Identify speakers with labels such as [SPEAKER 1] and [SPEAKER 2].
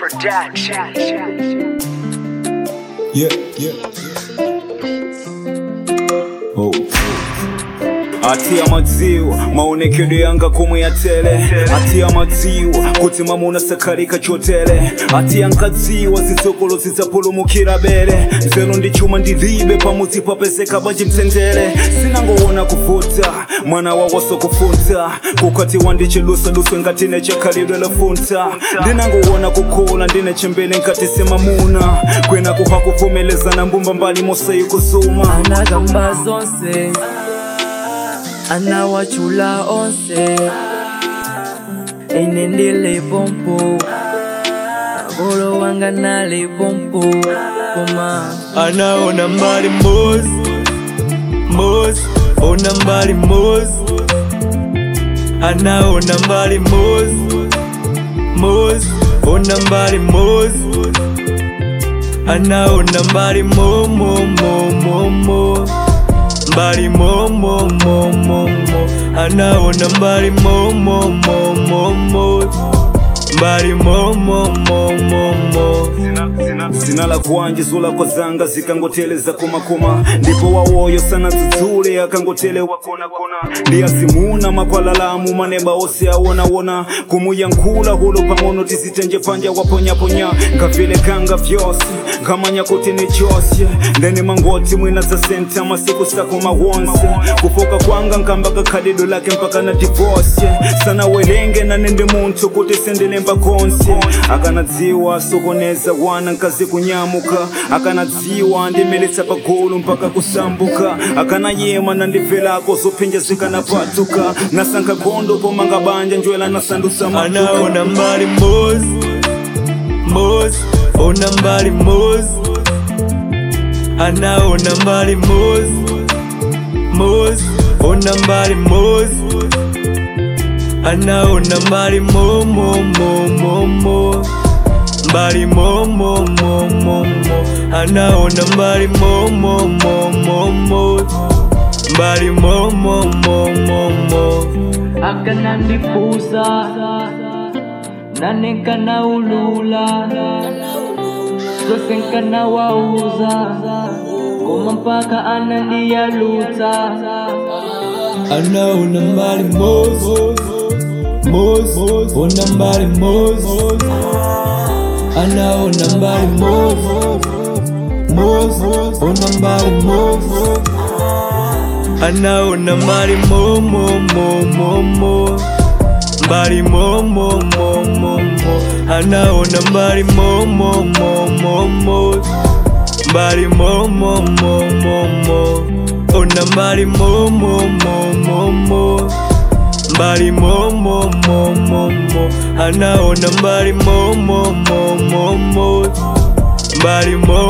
[SPEAKER 1] Production.
[SPEAKER 2] Yeah, yeah. Oh. atia madziwa maonekedo yanga komwe ya tele atia madziwa kuti mamuna sakalika chotele atia nkadziwa zitsokolo zidzapulumukira bere nzelo ndi chuma ndilibe pamudzi papezeka banji mtendere sinangoona kuvuta mwana wawaso kufunta kukati wandichilusaluswe ngati nechakhalidwe lafunta ndinangoona kukula ndine chembele nkati simamuna kwena kuha kuvomelezana mbumba mbali mosayi kuzuma
[SPEAKER 3] anagamba zonse anawachula onse ine ndile pompo agolo wanga nali pompo koma anaona mbali mozi mozi ona mbali mozi anaona mbali mozi mozi ona mbali mozi anaona mbali mo mo mo mo mo mbali mo mo mo mo mo anaona mbali mo mo mo mo mo mbali mo mo mo mo mo
[SPEAKER 2] zina la kwanje zulako zanga zikangoteleza komakoma ndipo wawoyo sana dzudzule akangotelewa konakona ndiyazimuna mapalalamu maneba ose awonawona kumuyankhula hulo pang'ono tizitenje panja waponyaponya ngavile kanga vyose ngamanya kuti ni chose ndene mangoti mwina za senta masiku sakoma wonse kufoka kwanga nkamba kakhalido lake mpaka na divorce sana welenge na nende munthu kuti sendelemba konse akanadziwa sokoneza wana nkazi kunyamuka akanadziwa ndimelitsa pagulu mpaka kusambuka akanayema na ndibvelako zophenja zikanapatuka nasankha gondo pomanga banja njwela nasandusa matuka
[SPEAKER 3] anaona mbali mozi mozi ona mbali mozi anaona mbali mozi mozi ona mbali mozi anaona mbali mo mo mo mo mo mbali mo mo mo mo mo anaona mbali mo mo mo mo mo mbali mo mo mo mo mo akanandipuza nane nkanaulula zose nkanawauza koma mpaka anandiyalutsa anaona mbali mozi mozi ona mbali mozi anaona mbali mozi mozi ona mbali mozi anaona mbali mo mo mo mo mo mbali mo mo mo mo mo anaona mbali mo mo mo mo mo mbali mo mo mo mo mo ona mbali mo mo mo mo mo mbali mo mo mo mo mo anaona mbali mo mo mo mo mo mbali mo